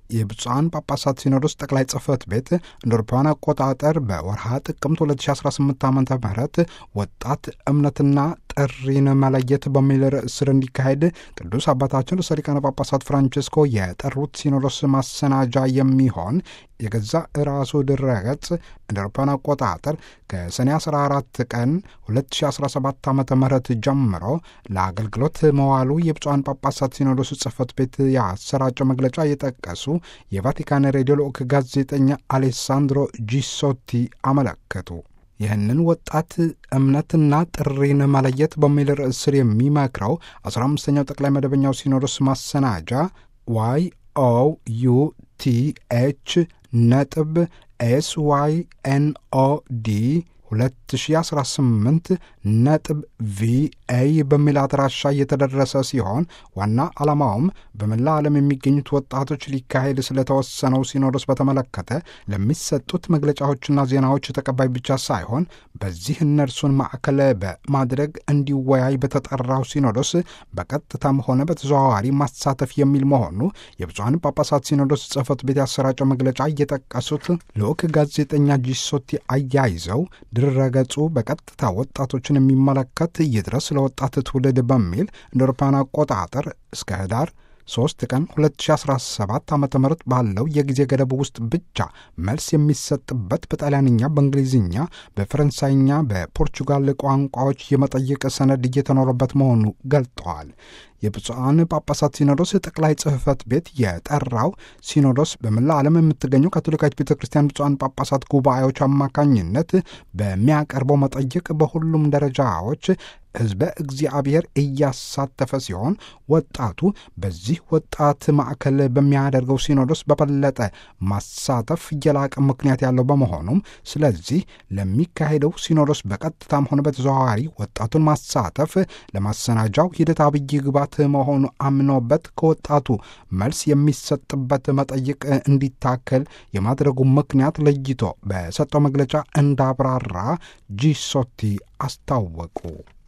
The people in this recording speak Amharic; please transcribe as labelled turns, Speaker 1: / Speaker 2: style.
Speaker 1: የብፁዓን ጳጳሳት ሲኖዶስ ጠቅላይ ጽሕፈት ቤት እንደ አውሮፓውያን አቆጣጠር በወርሃ ጥቅምት 2018 ዓ ም ወጣት እምነትና ጥሪን መለየት በሚል ርዕስ ስር እንዲካሄድ ቅዱስ አባታችን ርዕሰ ሊቃነ ጳጳሳት ፍራንቺስኮ የጠሩት ሲኖዶስ ማሰናጃ የሚሆን የገዛ ራሱ ድረገጽ እንደ አውሮፓውያን አቆጣጠር ከሰኔ 14 ቀን 2017 ዓ ም ጀምሮ ለአገልግሎት መዋሉ የብፁዓን ጳጳሳት ሲኖዶስ ጽሕፈት ቤት ያሰራጨው መግለጫ የጠቀሱ የቫቲካን ሬዲዮ ልዑክ ጋዜጠኛ አሌሳንድሮ ጂሶቲ አመለከቱ። ይህንን ወጣት እምነትና ጥሪን መለየት በሚል ርዕስ ስር የሚመክረው 15ኛው ጠቅላይ መደበኛው ሲኖዶስ ማሰናጃ ዋይ ኦ ዩ ቲ ኤች ነጥብ ኤስ ዋይ ኤን ኦ ዲ 2018 ነጥብ ቪኤ በሚል አድራሻ እየተደረሰ ሲሆን ዋና ዓላማውም በመላ ዓለም የሚገኙት ወጣቶች ሊካሄድ ስለተወሰነው ሲኖዶስ በተመለከተ ለሚሰጡት መግለጫዎችና ዜናዎች ተቀባይ ብቻ ሳይሆን በዚህ እነርሱን ማዕከል በማድረግ እንዲወያይ በተጠራው ሲኖዶስ በቀጥታም ሆነ በተዘዋዋሪ ማሳተፍ የሚል መሆኑ የብፁዓን ጳጳሳት ሲኖዶስ ጽሕፈት ቤት ያሰራጨው መግለጫ እየጠቀሱት ልዑክ ጋዜጠኛ ጂሶቲ አያይዘው ድረገጹ በቀጥታ ወጣቶችን የሚመለከት ይድረስ ለወጣት ትውልድ በሚል እንደ አውሮፓውያን አቆጣጠር እስከ ህዳር 3 ቀን 2017 ዓ ም ባለው የጊዜ ገደብ ውስጥ ብቻ መልስ የሚሰጥበት በጣሊያንኛ፣ በእንግሊዝኛ፣ በፈረንሳይኛ፣ በፖርቹጋል ቋንቋዎች የመጠይቅ ሰነድ እየተኖረበት መሆኑ ገልጠዋል። የብፁዓን ጳጳሳት ሲኖዶስ ጠቅላይ ጽሕፈት ቤት የጠራው ሲኖዶስ በመላ ዓለም የምትገኘው ካቶሊካዊት ቤተ ክርስቲያን ብፁዓን ጳጳሳት ጉባኤዎች አማካኝነት በሚያቀርበው መጠይቅ በሁሉም ደረጃዎች ሕዝበ እግዚአብሔር እያሳተፈ ሲሆን ወጣቱ በዚህ ወጣት ማዕከል በሚያደርገው ሲኖዶስ በበለጠ ማሳተፍ የላቀ ምክንያት ያለው በመሆኑም ስለዚህ ለሚካሄደው ሲኖዶስ በቀጥታም ሆነ በተዘዋዋሪ ወጣቱን ማሳተፍ ለማሰናጃው ሂደት አብይ ግባት መሆኑ አምኖበት ከወጣቱ መልስ የሚሰጥበት መጠይቅ እንዲታከል የማድረጉ ምክንያት ለይቶ በሰጠው መግለጫ እንዳብራራ ጂሶቲ አስታወቁ።